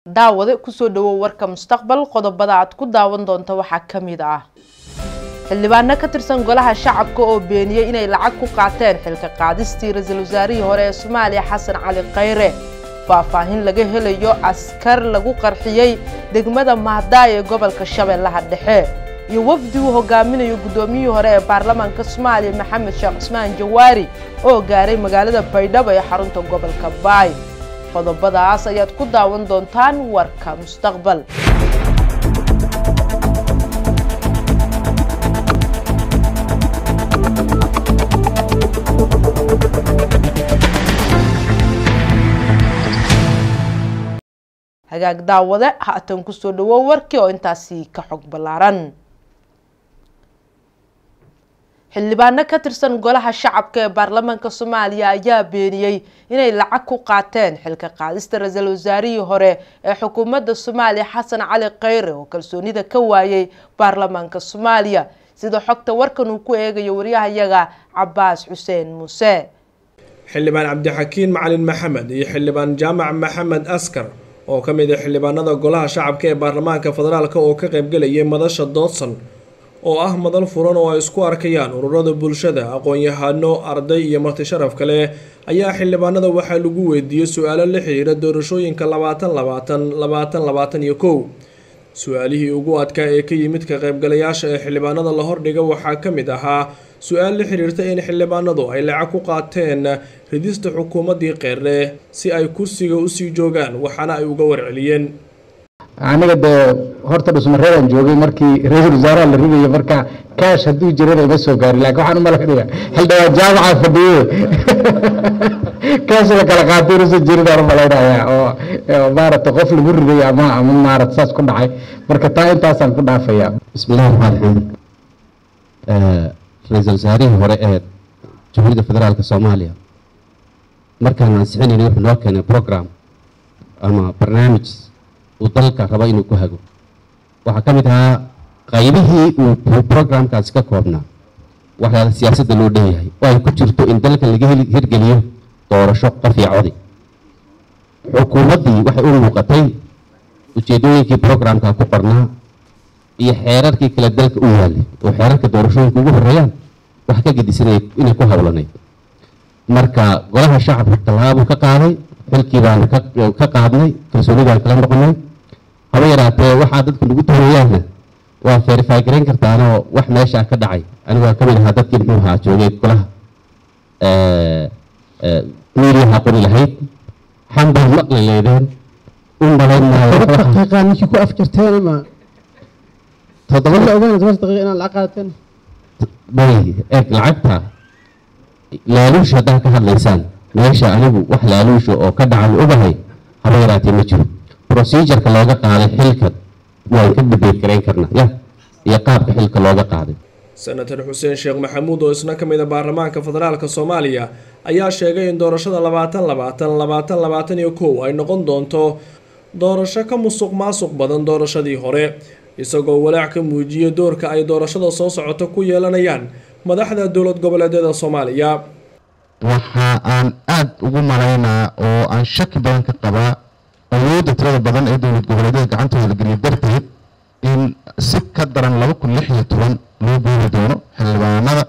daawade kusoo dhawow warka mustaqbal qodobada aad ku daawan doonto waxaa ka mid ah xildhibaano ka tirsan golaha shacabka oo beeniyey inay lacag ku qaateen xilka qaadistii ra-iisul wasaarihii hore ee soomaaliya xasan cali khayre faahfaahin laga helayo askar lagu qarxiyey degmada mahdaay ee gobolka shabeellaha dhexe iyo wafdi uu hogaaminayo guddoomiyihii hore ee baarlamaanka soomaaliya maxamed sheekh cusmaan jawaari oo gaaray magaalada baydhabo ee xarunta gobolka baay qodobadaas ayaad ku daawan doontaan warka mustaqbal hagaag daawade haatan kusoo dhawow warkii oo intaasi ka xog ballaaran xildhibaano ka tirsan golaha shacabka ee baarlamaanka soomaaliya ayaa beeniyey inay lacag ku qaateen xilka qaadista ra-iisul wasaarihii hore ee xukuumadda soomaaliya xasan cali khayre oo kalsoonida ka waayay baarlamaanka soomaaliya sida xogta warkan uu ku eegayo waryahayaga cabaas xuseen muuse xildhibaan cabdixakiin macalin maxamed iyo xildhibaan jaamac maxamed askar oo ka mid ah xildhibaanada golaha shacabka ee baarlamaanka federaalk oo ka qaybgelayay madasha doodsan oo ah madal furan oo ay isku arkayaan ururada bulshada aqoon-yahano arday iyo marti sharaf kale ayaa xildhibaanada waxaa lagu weydiiyey su-aalo la xiriira doorashooyinka labaatan labaatan labaatan labaatan iyo kow su-aalihii ugu adkaa ee ka yimid ka qaybgalayaasha ee xildhibaanada la hordhiga waxaa ka mid ahaa su-aal la xiriirta in xildhibaanadu ay lacag ku qaateen ridista xukuumaddii qeyrre si ay kursiga usii joogaan waxaana ay uga warceliyeen aniga dee horta dhusmareedaan joogay markii ra-iisul wasaaraha la ridayo marka kaash hadduu jirana ima soo gaari lakin waxaan umalaynaya xildhibaan jaamaca fadhiye kaash la kala qaatay inuusan jirin aan umalaynaya oo maarata qof lagu riday ama ama maarata saas ku dhacay marka taa intaasaan ku dhaafaya bismillahi raxmaan raxiim ra-iisul wasaarihii hore ee jamhuuriyadda federaalka soomaaliya markaan ansixinayna wuxuu noo keenay program ama barnaamij uu dalka raba inuu ku hago waxaa ka mid ahaa qaybihii uu programkaasi ka koobnaa waxyaala siyaasadda loo dhanyahay oo ay ku jirto in dalka laga hirgeliyo doorasho qof iyo codi xukuumaddii waxay u muuqatay ujeedooyinkii programka ku qornaa iyo xeerarkii kale dalka u yaalay oo xeerarka doorashooyinka ugu horeeyaan wax ka gedisanay inay ku howlanayd marka golaha shacabka tallaabuu ka qaaday xilkii baan ka qaadnay kalsoonidaan kala noqonay haba yaraatee waxaa dadku nagu tuurayaanna waa verify garayn kartaanoo wax meeshaa ka dhacay anigaa ka mid ahaa dadkii muxuu ahaa joogay golaha miiriyaha qori lahayd xambaa maqli leedeen u malayn daqiiqa ninkii ku afjarteen ama toddoba la ogaan toban daqiiqa inaad lacag qaadateen bay eeg lacagta laaluush haddaad ka hadlaysaan meesha anigu wax laaluusha oo ka dhacan ogahay haba yaraatee ma jiro procedureka looga qaaday xilka waan ka dhibeed garayn karnaa ya iyo qaabka xilka looga qaaday senator xuseen sheekh maxamuud oo isna ka mid a baarlamaanka federaalka soomaaliya ayaa sheegay in doorashada labaatan labaatan labaatan labaatan iyo kow ay noqon doonto doorasho ka musuq maasuq badan doorashadii hore isagoo walaac ka muujiyay doorka ay doorashada soo socoto ku yeelanayaan madaxda dowlad goboleedyada soomaaliya waxa aan aada ugu malaynaa oo aan shaki badan ka qabaa awoodda tirada badan ee dowlad goboleedyada gacantooda la geliya darteed in si ka daran laba kun lix iyo toban loo boori doono xildhibaanada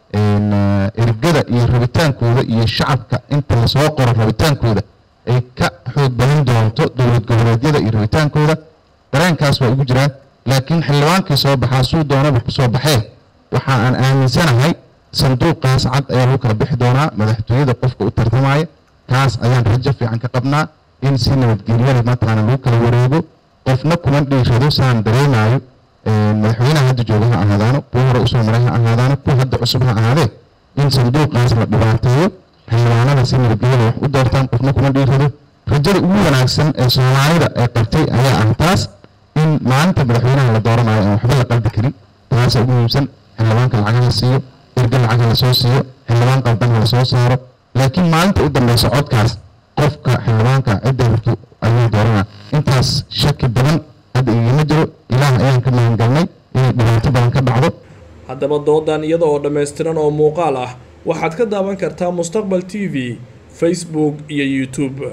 ergada iyo rabitaankooda iyo shacabka inta lasoo qoro rabitaankooda ay ka xoog badan doonto dowlad goboleedyada iyo rabitaankooda dareenkaas waa ugu jiraa laakiin xildhibaankii soo baxaa suu doonaba kusoo baxee waxa aan aaminsanahay sanduuqaas cad ayaa lagu kala bixi doonaa madaxtooyada qofka u tartamaya kaas ayaan rajo fiican ka qabnaa in si nabadgelyada mataqaana lagu kala wareego qofna kuma dhiirado saan dareemayo madaxweynaha hadda jooga ha ahaadaano kuwa hore usoo maray ha ahaadaano kuwa hadda cusub ha ahaadee in sanduuqaas la dhibaateeyo xildhibaanada si nabadgelyada wax u doortaan qofna kuma dhiirado rajada ugu wanaagsan ee soomaalida ee qabtay ayaa ah taas in maalinta madaxweynaha la dooranayo aan waxba la qalbi karin taasa ugu muhiimsan xildhibaanka lacagaha siiyo erga lacag la soo siiyo xildhibaan qaldan la soo saaro laakiin maalinta u dambeysa codkaas qofka xildhibaanka cidda rabto ayuu dooranaa intaas shaki badan hadda igama jiro ilaah ayaan ka magangalnay inay dhibaato badan ka dhacdo haddaba doodan iyada oo dhammaystiran oo muuqaal ah waxaad ka daawan kartaa mustaqbal t v facebook iyo youtube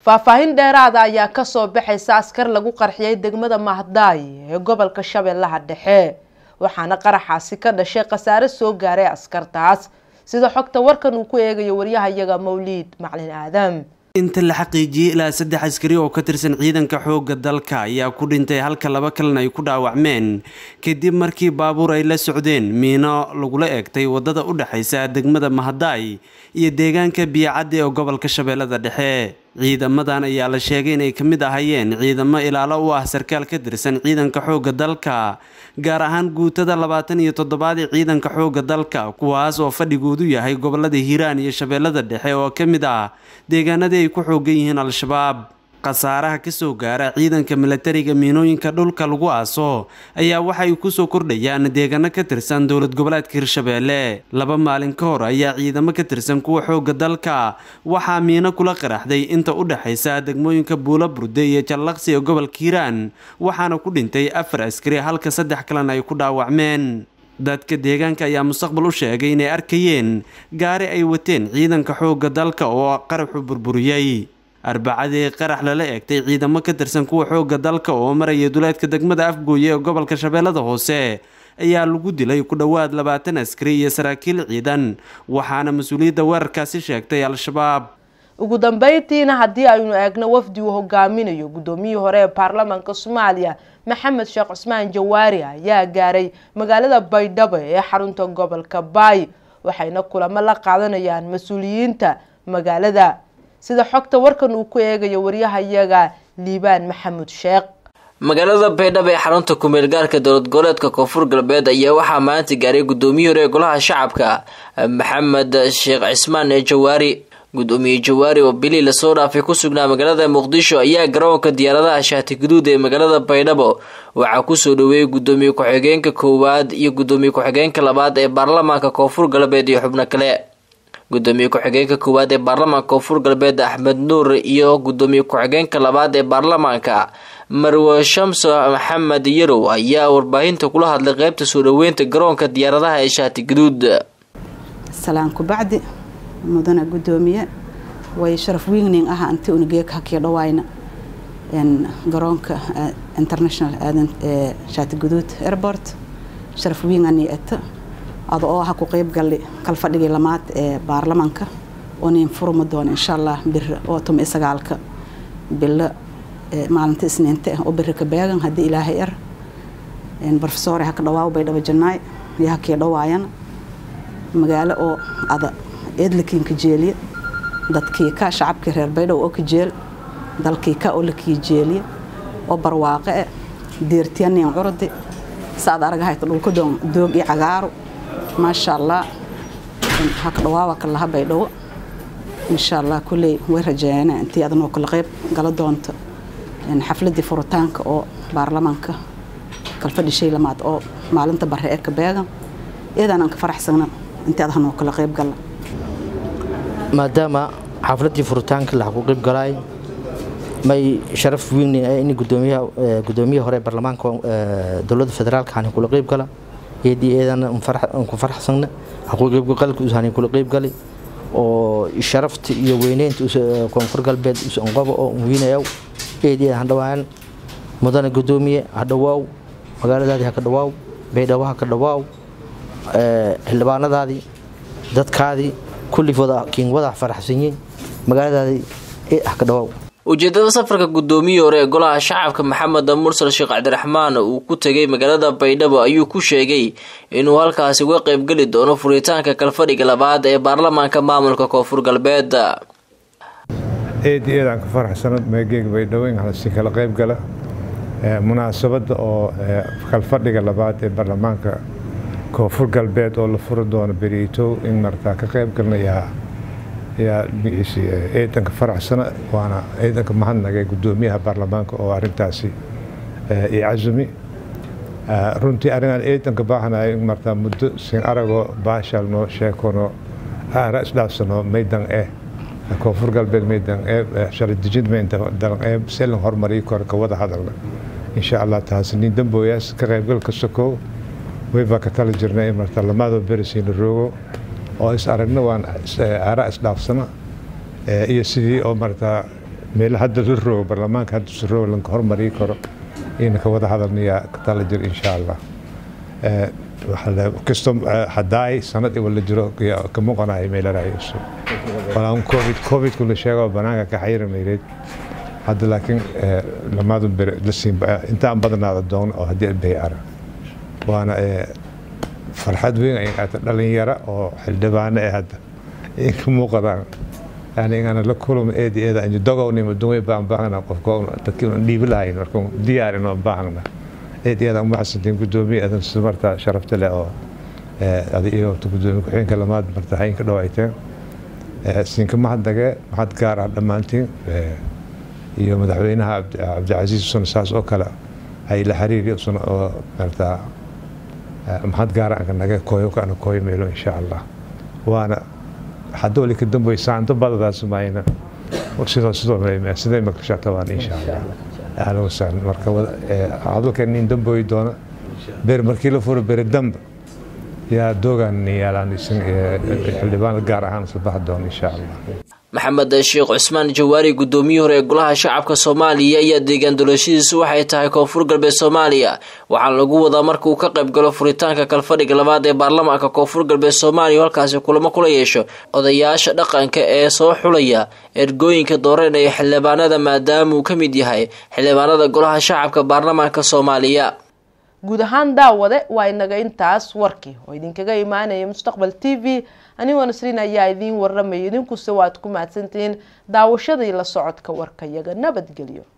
faahfaahin dheeraada ayaa kasoo baxaysa askar lagu qarxiyay degmada mahdaay ee gobolka shabeellaha dhexe waxaana qaraxaasi ka dhashay khasaare soo gaaray askartaas sida xogta warkan uu ku eegayo waryahayaga mawliid maclin aadam inta la xaqiijiyey ilaa saddex askari oo ka tirsan ciidanka xoogga dalka ayaa ku dhintay halka laba kalena ay ku dhaawacmeen kadib markii baabuur ay la socdeen miino lagula eegtay wadada u dhexaysa degmada mahadaay iyo deegaanka biyocaddi ee gobolka shabeellada dhexe ciidamadan ayaa la sheegay inay ka mid ahayeen ciidamo ilaalo u ah sarkaal ka tirsan ciidanka xoogga dalka gaar ahaan guutada labaatan iyo toddobaad ee ciidanka xoogga dalka kuwaas oo fadhigoodu yahay gobolada hiiraan iyo shabeellada dhexe oo ka mid ah deegaanadii ay ku xoogan yihiin al-shabaab khasaaraha kasoo gaara ciidanka milatariga miinooyinka dhulka lagu aaso ayaa waxay kusoo kordhayaan deegaano ka tirsan dowlad goboleedka hirshabeelle laba maalin ka hor ayaa ciidamo ka tirsan kuwa xooga dalka waxaa miino kula qaraxday inta u dhexaysa degmooyinka buulo burde iyo jallaqsi ee gobolka hiiraan waxaana ku dhintay afar askari halka saddex kalena ay ku dhaawacmeen dadka deegaanka ayaa mustaqbal u sheegay inay arkayeen gaari ay wateen ciidanka xoogga dalka oo qaraxu burburiyey arbacadii qarax lala eegtay ciidamo ka tirsan kuwa xoogga dalka oo maraya duleedka degmada afgooye ee gobolka shabeellada hoose ayaa lagu dilay ku dhowaad labaatan askari iyo saraakiil ciidan waxaana mas-uuliyadda weerarkaasi sheegtay al-shabaab ugu dambeyntiina haddii aynu eegno wafdi uu hogaaminayo guddoomiyihii hore ee baarlamaanka soomaaliya maxamed sheekh cusmaan jawaari ayaa gaaray magaalada baydhabo ee xarunta gobolka baay waxayna kulamo la qaadanayaan mas-uuliyiinta magaalada sida xogta warkan uu ku eegayo waryahayaga liibaan maxamuud sheekh magaalada baydhabo ee xarunta kumeel gaarka dowlad goboleedka koonfur galbeed ayaa waxaa maanta gaaray gudoomiyihii hore ee golaha shacabka maxamed sheekh cismaan ee jawaari gudoomiye jawaari oo bilii lasoo dhaafay ku sugnaa magaalada muqdisho ayaa garoonka diyaaradaha shaati guduud ee magaalada baydhabo waxaa kusoo dhaweeyey gudoomiye ku-xigeenka koowaad iyo gudoomiye ku-xigeenka labaad ee baarlamaanka koonfur galbeed iyo xubno kale gudoomiye ku-xigeenka koowaad ee baarlamaanka koonfur galbeed axmed nuur iyo gudoomiye ku-xigeenka labaad ee baarlamaanka marwe shamso maxamed yarow ayaa warbaahinta kula hadlay qeybta soo dhaweynta garoonka diyaaradaha ee shaati guduud salaan kubacdi mudana gudoomiye way sharaf weyning ah anti unageeka hakii dhawaayna garoonka international aadan ee shaati guduud airport sharaf weyn ani eta ada oo ha ku qeyb galli kal fadhigii lamaad ee baarlamaanka oo nin furma doona insha allah bir oo tum isagaalka bilo maalinta isniinta oo biri ka beegan haddii ilaahay er profesor haka dhawaaw bay dhaba jannaay iyo hakii dhawaayana magaalo oo ada eedlakiin ka jeeliya dadkii ka shacabkii reer baydhow oo ka jeel dalkii ka oo lakii jeeliya oo barwaaqe e deertiyanin curdi saad aragahayta dhulka doog iyo cagaaru maasha allah haka dhawaawa ka laha baydhawo insha allah kulley way rajeeyana intii adanoo kala qeyb gala doonto xafladii furitaanka oo baarlamaanka kalfadhi shay lamaad oo maalinta bare ee ka beegan iyadaan aan ka faraxsana intii adahanoo kala qeyb gala maadaama xafladii furitaanka la ku qeyb galaay may sharaf weyn in gudoomiyaha gudoomiyaha hore baarlamaanka dowladda federaalka aan kula qeyb gala eedii eedana ku faraxsana ku qeyb galka usaan kula qeyb galay oo sharafta iyo weyneynta koonfur galbeed usan qabo oo weynayow eedii eedan dhawaan mudana gudoomiye hadhawaaw magaaladaadii haka dhawaaw baydhabo haka dhawaaw xildhibaanadaadii dadkaadii kulliifooda kiin wada faraxsanyiin magaaladaadii haka dhawaaw ujeedada safarka gudoomiyii hore ee golaha shacabka maxamed mursal sheekh cabdiraxmaan uu ku tegay magaalada baydhabo ayuu ku sheegay inuu halkaasi uga qeybgeli doono furitaanka kalfadhiga labaad ee baarlamaanka maamulka koonfur galbeed eed eedaan ka faraxsano meegeega baydhabo in halasi kala qeyb gala munaasabadda oo kalfadhiga labaad ee baarlamaanka koonfur galbeed oo la furi doono beriitow in martaa ka qeyb galna yaa yaa ciidanka faraxsana waana ciidanka mahadnagay gudoomiyaha baarlamaanka oo arintaasi i casumi runtii arrinaan ciidanka baahanaya in martaa muddo sin aragoo baashalno sheekono aara isdhaafsano maydan eh koonfur galbeed maydan ee shaladejid maydan ee selan horumariyo kor ka wada hadalna insha allah taasi nin dambooyaas ka qaybgalka sokow waybaa ka tala jirnay in martaa lamaadoo berisiina roogo oo is aragna waan aara isdhaafsana iyo sidii oo martaa meel hadda la roogo baarlamaanka hadda si roogo lanka hormarii karo ina ka wada hadalnayaa ka tala jir insha allah kastoo hadaay sanad wala jiro ka muuqanayo meelarayso walaan covid covidku la sheego banaanka ka xayira mayreed hadda laakiin lamaadu bere la siin intaan badnaada doon oo haddii bay ara waana farxad weyn ay qaata dhalinyaro oo xildhibaano ee hadda in ka muuqadaan yani inaan la kulmo eedi eeda anju dogownimo dumay baan baahna qofka dadkii un dhiibi lahayn marka diyaar inoo baahna eed eeda uma xasantiin gudoomiye adan sida marta sharafta leh oo adi iyo gudoomiye ku-xigeenka lamaad marta haynka dhawayteen siinka mahadnage mahad gaar ah dhammaantiin iyo madaxweynaha cabdicasiis usuna saas oo kale ay la xiriiri usuna oo marta mahad gaar anka nage kooyo kana kooyo meelo insha allah waana hadda wali ka dambeey saanto badadaas mayna sidoo sidoo sidee makasha tabaan insha allah ahlan wasahlan marka hadalka nin dambeey doona beer markii la furo beer dambe yaa doogan yaalaan isin xildhibaan gaar ahaan isla baxi doona insha allah maxamed sheekh cusmaan jawaari gudoomiyihii hore ee golaha shacabka soomaaliya ayaa deegaan doorashadiisu waxay tahay koonfur galbeed soomaaliya waxaana lagu wadaa marka uu ka qayb galo furitaanka kalfadhiga labaad ee baarlamaanka koonfur galbeed soomaaliya halkaasi kulamo kula yeesho odayaasha dhaqanka ee soo xulaya ergooyinka dooranaya xildhibaanada maadaama uu ka mid yahay xildhibaanada golaha shacabka baarlamaanka soomaaliya guud ahaan daawade waa inaga intaas warkii oo idinkaga imaanaya mustaqbal t v anigoo nasriin ayaa idiin warramaya idinkuse waad ku mahadsantihiin daawashadii la socodka warkayaga nabadgelyo